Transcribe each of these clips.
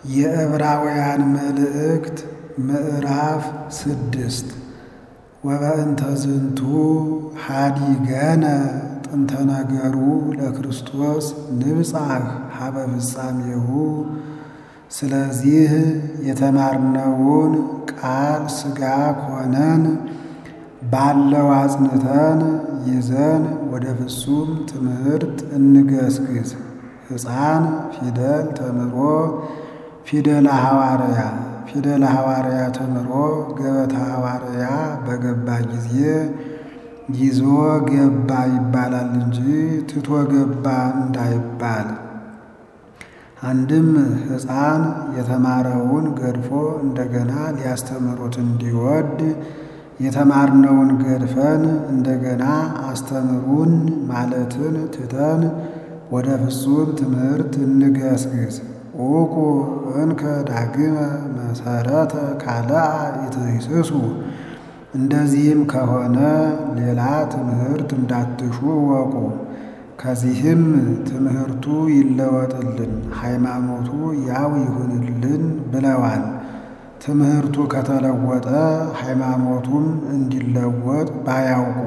የዕብራውያን መልእክት ምዕራፍ ስድስት ወበእንተ ዝንቱ ኀዲገነ ጥንተ ነገሩ ለክርስቶስ ንብጻሕ ሀበ ፍጻሜሁ። ስለዚህ የተማርነውን ቃል ሥጋ ሆነን ባለው አጽንተን ይዘን ወደ ፍጹም ትምህርት እንገስግስ። ሕፃን ፊደል ተምሮ ፊደለ ሐዋርያ ፊደለ ሐዋርያ ተምሮ ገበታ ሐዋርያ በገባ ጊዜ ይዞ ገባ ይባላል እንጂ ትቶ ገባ እንዳይባል። አንድም ሕፃን የተማረውን ገድፎ እንደገና ሊያስተምሩት እንዲወድ የተማርነውን ገድፈን እንደገና አስተምሩን ማለትን ትተን ወደ ፍጹም ትምህርት እንገስግስ። ዑቁ እንከ ዳግመ መሰረተ ካልአ ኢትሂስሱ። እንደዚህም ከሆነ ሌላ ትምህርት እንዳትሹ እወቁ። ከዚህም ትምህርቱ ይለወጥልን፣ ሃይማኖቱ ያው ይሁንልን ብለዋል። ትምህርቱ ከተለወጠ ሃይማኖቱም እንዲለወጥ ባያውቁ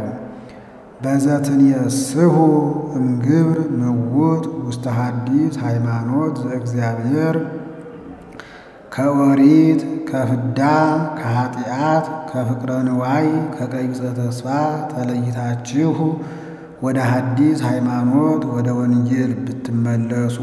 በዘትንየስሑ እምግብር ምውት ውስተ ሐዲስ ሃይማኖት ዘእግዚአብሔር ከኦሪት ከፍዳ ከኃጢአት ከፍቅረ ንዋይ ከቀይጸ ተስፋ ተለይታችሁ ወደ ሐዲስ ሃይማኖት ወደ ወንጌል ብትመለሱ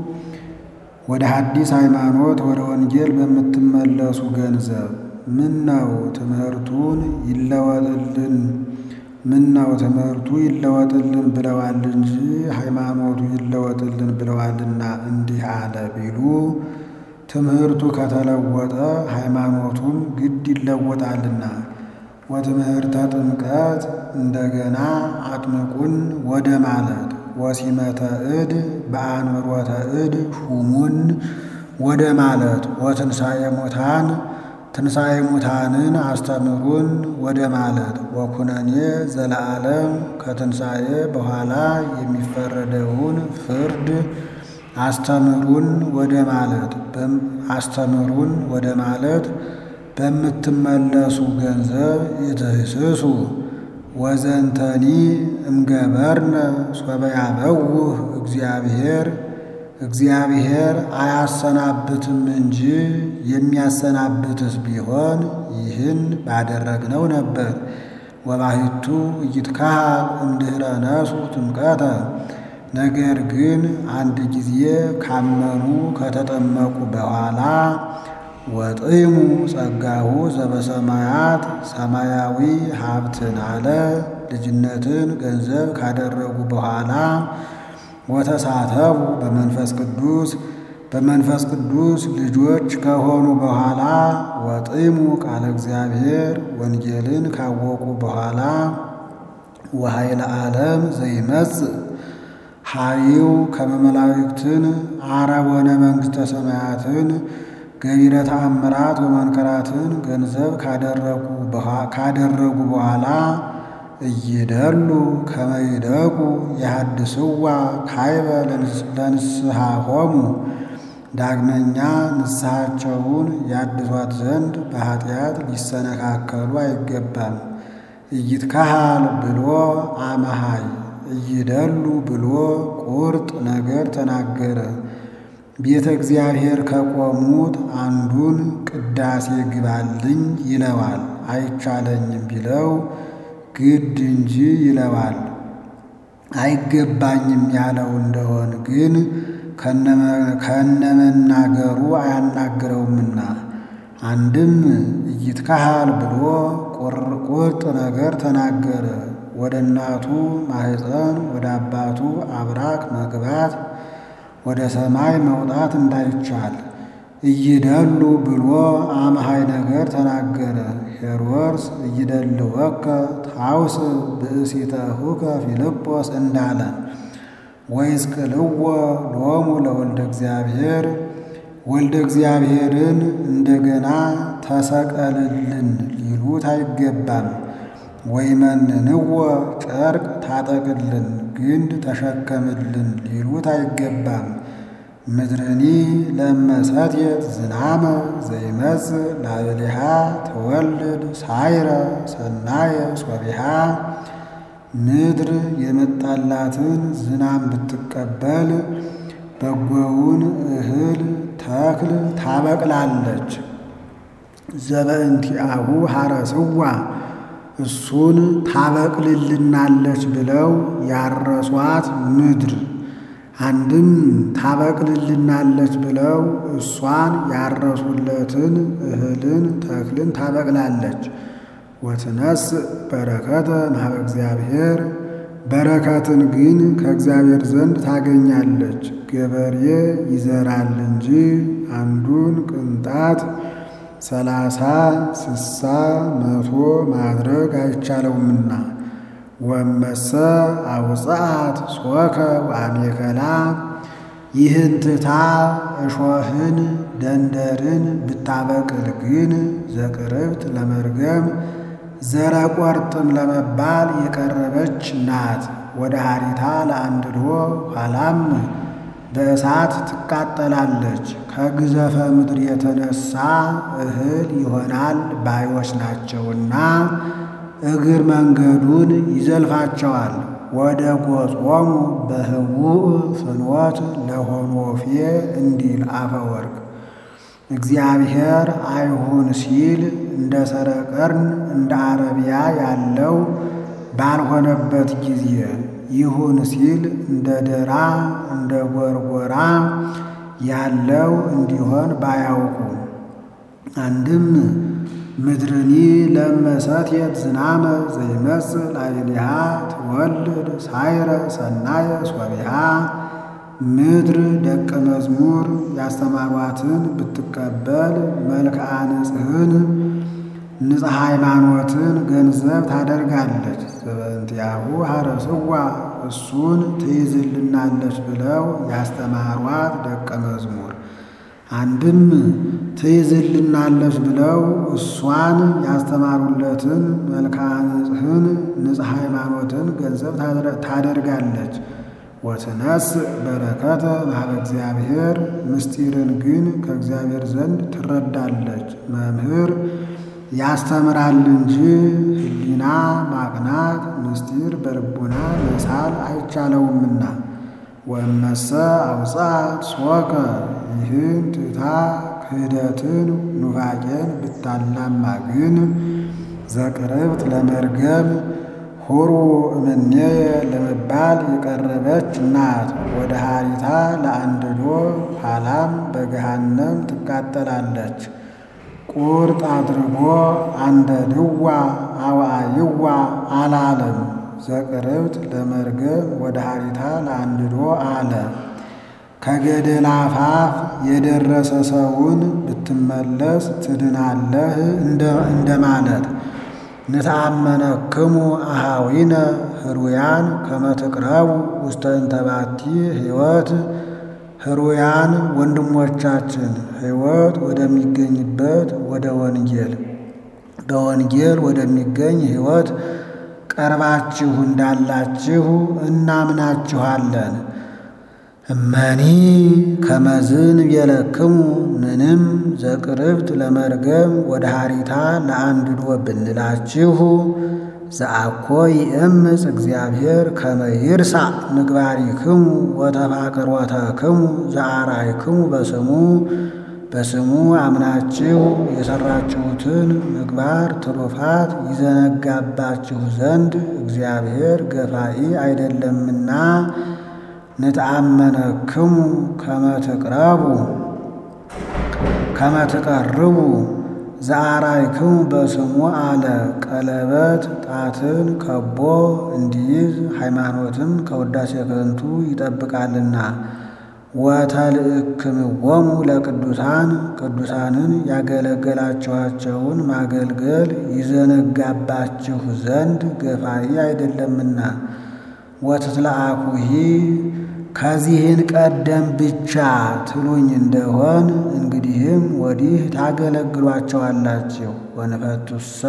ወደ ሐዲስ ሃይማኖት ወደ ወንጌል በምትመለሱ ገንዘብ ምን ነው ትምህርቱን ይለወጥልን ምን ነው ትምህርቱ ይለወጥልን ብለዋል እንጂ ሃይማኖቱ ይለወጥልን ብለዋልና እንዲህ አለ ቢሉ ትምህርቱ ከተለወጠ ሃይማኖቱም ግድ ይለወጣልና። ወትምህርተ ጥምቀት እንደገና አጥምቁን ወደ ማለት ወሲመተ እድ በአንብሮተ እድ ሹሙን ወደ ማለት ወትንሣኤ ሙታን ትንሣኤ ሙታንን አስተምሩን ወደ ማለት ወኩነኔ ዘለዓለም ከትንሣኤ በኋላ የሚፈረደውን ፍርድ አስተምሩን ወደ ማለት አስተምሩን ወደ ማለት በምትመለሱ ገንዘብ ይትህስሱ ወዘንተኒ እምገበርነ ሶበ ያበውህ እግዚአብሔር እግዚአብሔር አያሰናብትም እንጂ የሚያሰናብትስ ቢሆን ይህን ባደረግነው ነበር። ወባሕቱ ኢይትከሀል እምድኅረ ነሱ ጥምቀተ ነገር ግን አንድ ጊዜ ካመኑ ከተጠመቁ በኋላ ወጥይሙ ጸጋሁ ዘበሰማያት ሰማያዊ ሀብትን አለ ልጅነትን ገንዘብ ካደረጉ በኋላ ወተሳተፉ በመንፈስ ቅዱስ በመንፈስ ቅዱስ ልጆች ከሆኑ በኋላ ወጥይሙ ቃለ እግዚአብሔር ወንጌልን ካወቁ በኋላ ወኃይለ ዓለም ዘይመጽእ ኃይው ከመመላእክትን አረቦነ መንግሥተ ሰማያትን ገቢረ ተአምራት ወመንከራትን ገንዘብ ካደረጉ በኋላ እይደሉ ከመይደቁ የሐድስዋ ካይበ ለንስሐሆሙ ዳግመኛ ንስሐቸውን ያድሷት ዘንድ በኃጢአት ሊሰነካከሉ አይገባም። ኢይትከሀል ብሎ አመሃይ እይደሉ ብሎ ቁርጥ ነገር ተናገረ። ቤተ እግዚአብሔር ከቆሙት አንዱን ቅዳሴ ግባልኝ ይለዋል። አይቻለኝም ቢለው ግድ እንጂ ይለዋል። አይገባኝም ያለው እንደሆን ግን ከነመናገሩ አያናግረውምና አንድም ኢይትከሀል ብሎ ቁርጥ ነገር ተናገረ። ወደ እናቱ ማኅፀን ወደ አባቱ አብራክ መግባት ወደ ሰማይ መውጣት እንዳይቻል እይደሉ ብሎ አመሃይ ነገር ተናገረ። ሄሮድስ እይደልወከ ታውስ ብእሲተሁከ ፊልጶስ እንዳለ ወይስቅልዎ ሎሙ ለወልደ እግዚአብሔር ወልደ እግዚአብሔርን እንደገና ተሰቀልልን ሊሉት አይገባም። ወይመንንዎ ጨርቅ ታጠቅልን ግንድ ተሸከምልን ሊሉት አይገባም። ምድርኒ ለመሰትየት ዝናመ ዘይመጽእ ላዕሌሃ ትወልድ ሳይረ ሰናየ ሶቢሃ ምድር የመጣላትን ዝናም ብትቀበል በጎውን እህል ተክል ታበቅላለች። ዘበእንቲአሁ ሐረስዋ እሱን ታበቅልልናለች ብለው ያረሷት ምድር አንድም ታበቅልልናለች ብለው እሷን ያረሱለትን እህልን ተክልን ታበቅላለች። ወትነስ በረከተ እምኀበ እግዚአብሔር በረከትን ግን ከእግዚአብሔር ዘንድ ታገኛለች። ገበሬ ይዘራል እንጂ አንዱን ቅንጣት ሰላሳ ስሳ መቶ ማድረግ አይቻለውምና። ወመሰ አውፅአት ሶከ ወአሜከላ ይህን ትታ እሾህን ደንደርን ብታበቅል ግን ዘቅርብት ለመርገም ዘረቆርጥም ለመባል የቀረበች ናት። ወደ ሀሪታ ለአንድዶ ኋላም በእሳት ትቃጠላለች። ከግዘፈ ምድር የተነሳ እህል ይሆናል ባዮች ናቸውና እግር መንገዱን ይዘልፋቸዋል። ወደ ጎጾሙ በህቡእ ፍኖት ለሆኖፌ እንዲል አፈወርቅ እግዚአብሔር አይሁን ሲል እንደ ሰረቀርን እንደ አረቢያ ያለው ባልሆነበት ጊዜ ይሁን ሲል እንደ ደራ እንደ ጎርጎራ ያለው እንዲሆን ባያውቁ አንድም ምድርኒ ለመሰትየት ዝናመ ዘይመጽእ ላዕሌሃ ትወልድ ሳይረ ሰናየ ሶቢሃ ምድር ደቀ መዝሙር ያስተማሯትን ብትቀበል መልክዓ ንጽሕን ንጽሕ ሃይማኖትን ገንዘብ ታደርጋለች። ዘበእንቲአሁ ሐረስዋ እሱን ትይዝልናለች ብለው ያስተማሯት ደቀ መዝሙር አንድም ትይዝልናለች ብለው እሷን ያስተማሩለትን መልክዓ ንጽሕን ንጽሕ ሃይማኖትን ገንዘብ ታደርጋለች። ወትነስ በረከተ እምኀበ እግዚአብሔር ምስጢርን ግን ከእግዚአብሔር ዘንድ ትረዳለች። መምህር ያስተምራል እንጂ ሕሊና ማቅናት ምስጢር በልቡና መሳል አይቻለውምና። ወእመሰ አውፅአት ሶከ ይህን ትታ ክህደትን ኑፋቄን ብታላማ ግን ዘቅርብት ለመርገም ሁሩ እምኔየ ለመባል የቀረበች ናት። ወደ ሀሪታ ለአንድዶ ኋላም በገሃነም ትቃጠላለች። ቁርጥ አድርጎ አንደ ድዋ አዋይዋ አላለም። ዘቅርብት ለመርገም ወደ ሀሪታ ለአንድዶ አለ። ከገደል አፋፍ የደረሰ ሰውን ብትመለስ ትድናለህ እንደማለት። ንተአመነክሙ አሃዊነ ህሩያን ከመትቅረቡ ውስተ እንተባቲ ሕይወት ህሩያን ወንድሞቻችን ሕይወት ወደሚገኝበት ወደ ወንጌል በወንጌል ወደሚገኝ ሕይወት ቀርባችሁ እንዳላችሁ እናምናችኋለን። እመኒ ከመዝን የለክሙ ምንም ዘቅርብት ለመርገም ወደ ሀሪታ ለአንድዶ ብንላችሁ ዘአኮ ይእምፅ እግዚአብሔር ከመ ይርሳዕ ምግባሪክሙ ወተፋቅሮተክሙ ዘአርአይክሙ በስሙ በስሙ አምናችሁ የሠራችሁትን ምግባር ትሩፋት ይዘነጋባችሁ ዘንድ እግዚአብሔር ገፋኢ አይደለምና ንተአመነክሙ ከመትቅረቡ ከመትቀርቡ ዘአርአይክሙ በስሙ አለ። ቀለበት ጣትን ከቦ እንዲይዝ ሃይማኖትም ከውዳሴ ከንቱ ይጠብቃልና። ወተልእክምዎሙ ለቅዱሳን ቅዱሳንን ያገለገላችኋቸውን ማገልገል ይዘነጋባችሁ ዘንድ ገፋኢ አይደለምና። ወትትለአኩሂ ከዚህን ቀደም ብቻ ትሉኝ እንደሆን እንግዲህም ወዲህ ታገለግሏቸዋላችሁ። ወንፈቱሰ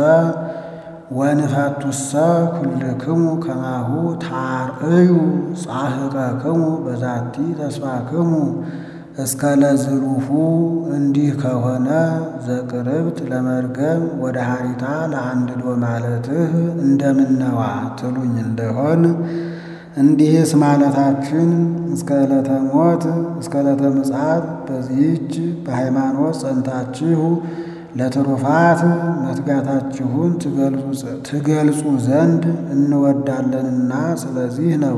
ወንፈቱሰ ኩልክሙ ከማሁ ታርእዩ ጻሕቀክሙ በዛቲ ተስፋክሙ እስከ ለዝሉፉ እንዲህ ከሆነ ዘቅርብት ለመርገም ወደ ሀሪታ ለአንድዶ ማለትህ እንደምነዋ ትሉኝ እንደሆን እንዲህስ ማለታችን እስከ ዕለተ ሞት እስከ ዕለተ ምጽአት በዚህች በሃይማኖት ጸንታችሁ ለትሩፋት መትጋታችሁን ትገልጹ ዘንድ እንወዳለንና ስለዚህ ነው።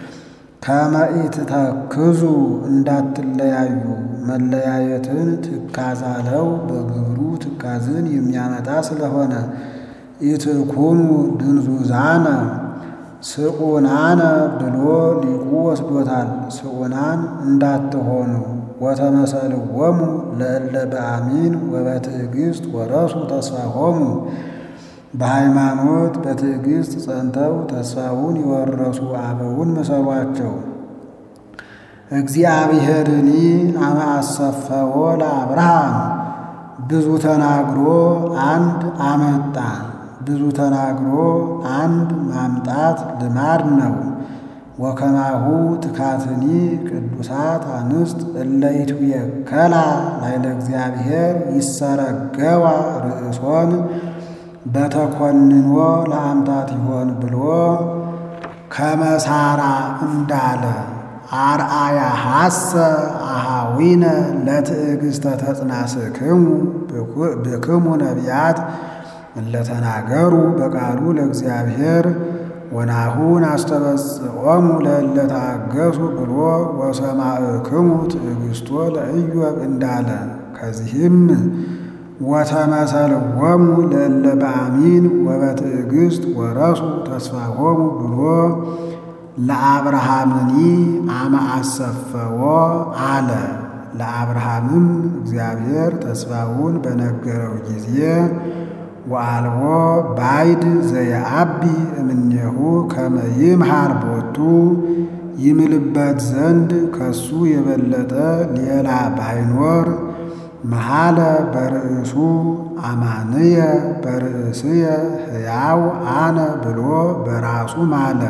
ከመኢትተክዙ እንዳትለያዩ መለያየትን ትካዛለው በግብሩ ትካዝን የሚያመጣ ስለሆነ ኢትኩኑ ድንዙዛነ ስዑናነ ብሎ ሊቁ ወስዶታል። ስዑናን እንዳትሆኑ ወተመሰልዎሙ ለእለ በአሚን ወበትዕግሥት ወረሱ ተስፋሆሙ በሃይማኖት በትዕግሥት ጸንተው ተስፋውን የወረሱ አበውን መሰሏቸው። እግዚአብሔርኒ አመ አሰፈዎ ለአብርሃም ብዙ ተናግሮ አንድ አመጣ። ብዙ ተናግሮ አንድ ማምጣት ልማድ ነው። ወከማሁ ትካትኒ ቅዱሳት አንስት እለ ይትዌከላ ላዕለ እግዚአብሔር ይሰረገዋ ርእሶን በተኮንኖ ለአምታት ይሆን ብሎ ከመሳራ እንዳለ አርአያ ሐሰ አሃዊነ ለትዕግሥተ ተጽናስክሙ ብክሙ ነቢያት እለተናገሩ በቃሉ ለእግዚአብሔር ወናሁን አስተበጽዖሙ ለእለ ታገሱ ብሎ ወሰማዕክሙ ትዕግሥቶ ለኢዮብ እንዳለ ከዚህም ወተመሰልዎሙ ለእለ በአሚን ወበትዕግሥት ወረሱ ተስፋሆሙ ብሎ ለአብርሃምኒ አመ አሰፈዎ አለ። ለአብርሃምም እግዚአብሔር ተስፋውን በነገረው ጊዜ ወአልቦ ባይድ ዘየአቢ እምኔሁ ከመ ይምሃር ቦቱ ይምልበት ዘንድ ከሱ የበለጠ ሌላ ባይኖር መሃለ በርእሱ አማንየ በርእስየ ሕያው አነ ብሎ በራሱ ማለ።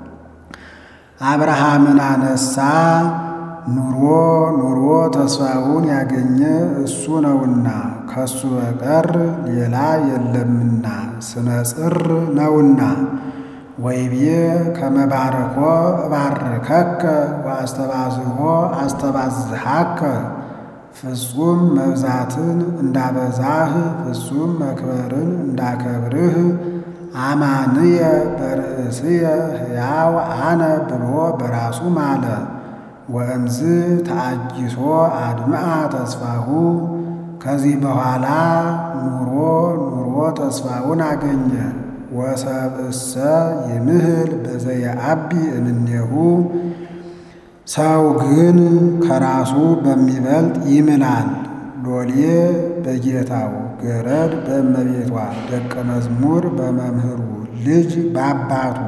አብርሃምን አነሳ ኑሮ ኑሮ ተስፋውን ያገኘ እሱ ነውና ከሱ በቀር ሌላ የለምና ስነ ጽር ነውና። ወይቤ ከመባርኮ እባርከከ ወአስተባዝሖ አስተባዝሃከ ፍጹም መብዛትን እንዳበዛህ ፍጹም መክበርን እንዳከብርህ አማንየ በርእስየ ሕያው አነ ብሎ በራሱ ማለ። ወእምዝ ተአጊሶ አድምአ ተስፋሁ ከዚህ በኋላ ኑሮ ኑሮ ተስፋውን አገኘ። ወሰብእሰ ይምህል በዘየአቢ እምኔሁ ሰው ግን ከራሱ በሚበልጥ ይምላል። ሎሌ በጌታው ገረድ በእመቤቷ ደቀ መዝሙር በመምህሩ ልጅ በአባቱ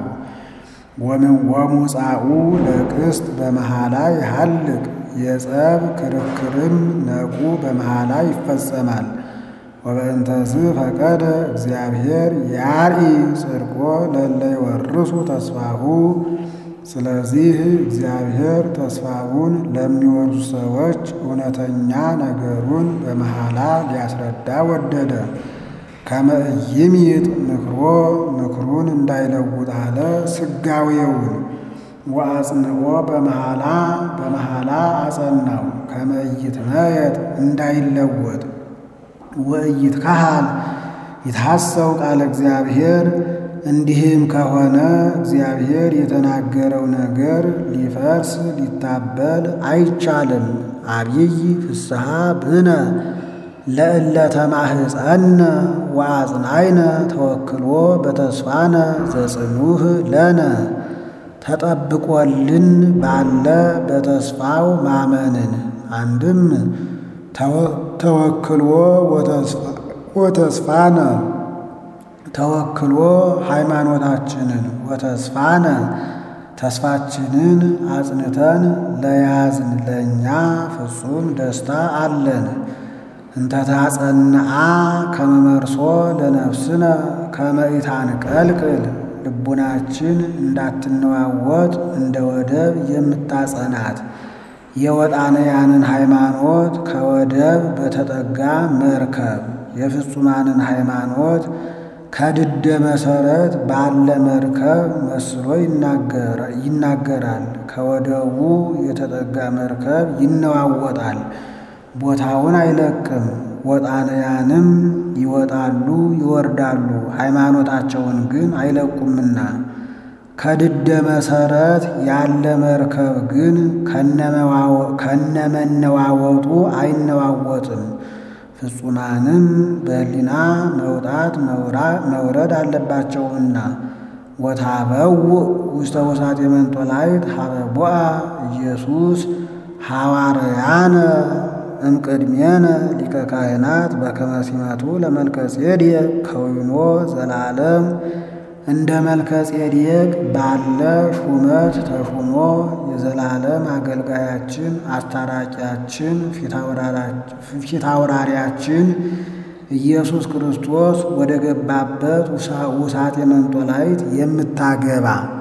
ወሙጻኡ ለቅስት በመሃላ ይሃልቅ የጸብ ክርክርም ነቁ በመሃላ ይፈጸማል። ወበእንተዝ ፈቀደ እግዚአብሔር ያርኢ ጽድቆ ለእለ ይወርሱ ተስፋሁ ስለዚህ እግዚአብሔር ተስፋውን ለሚወርሱ ሰዎች እውነተኛ ነገሩን በመሃላ ሊያስረዳ ወደደ። ከመ ኢይምይጥ ምክሮ ምክሩን እንዳይለውጥ አለ ስጋዌውን ወአጽንዖ በመሃላ በመሃላ አጸናው። ከመ ኢይትመየጥ እንዳይለወጥ ወኢይትከሃል ይትሐሰው ቃለ እግዚአብሔር እንዲህም ከሆነ እግዚአብሔር የተናገረው ነገር ሊፈርስ ሊታበል አይቻልም። አብይ ፍስሐ ብነ ለእለ ተማህፀነ ወአጽናይነ ተወክሎ በተስፋነ ዘጽኑህ ለነ ተጠብቆልን ባለ በተስፋው ማመንን አንድም ተወክሎ ወተስፋነ ተወክሎ ሃይማኖታችንን ወተስፋነ ተስፋችንን አጽንተን ለያዝን ለእኛ ፍጹም ደስታ አለን። እንተታጸንአ ከመመርሶ ለነፍስነ ከመኢታንቀልቅል ልቡናችን እንዳትነዋወጥ እንደ ወደብ የምታጸናት የወጣንያንን ሃይማኖት ከወደብ በተጠጋ መርከብ የፍጹማንን ሃይማኖት ከድደ መሰረት ባለ መርከብ መስሎ ይናገራል። ከወደቡ የተጠጋ መርከብ ይነዋወጣል፣ ቦታውን አይለቅም። ወጣንያንም ይወጣሉ ይወርዳሉ፣ ሃይማኖታቸውን ግን አይለቁምና። ከድደ መሰረት ያለ መርከብ ግን ከነመነዋወጡ አይነዋወጥም። ፍጹማንም በሕሊና መውጣት መውረድ አለባቸውና። ወታበው ውስተ ውሳጤ መንጦላዕት ሀበ ቦአ ኢየሱስ ሐዋርያነ እምቅድሜነ ሊቀ ካህናት በከመ ሲመቱ ለመልከ ጼዴቅ ከዊኖ ዘላለም እንደ መልከ ጼዴቅ ባለ ሹመት ተሹሞ የዘላለም አገልጋያችን አስታራቂያችን ፊት አውራሪያችን ኢየሱስ ክርስቶስ ወደ ገባበት ውሳጤ መንጦላዕት የምታገባ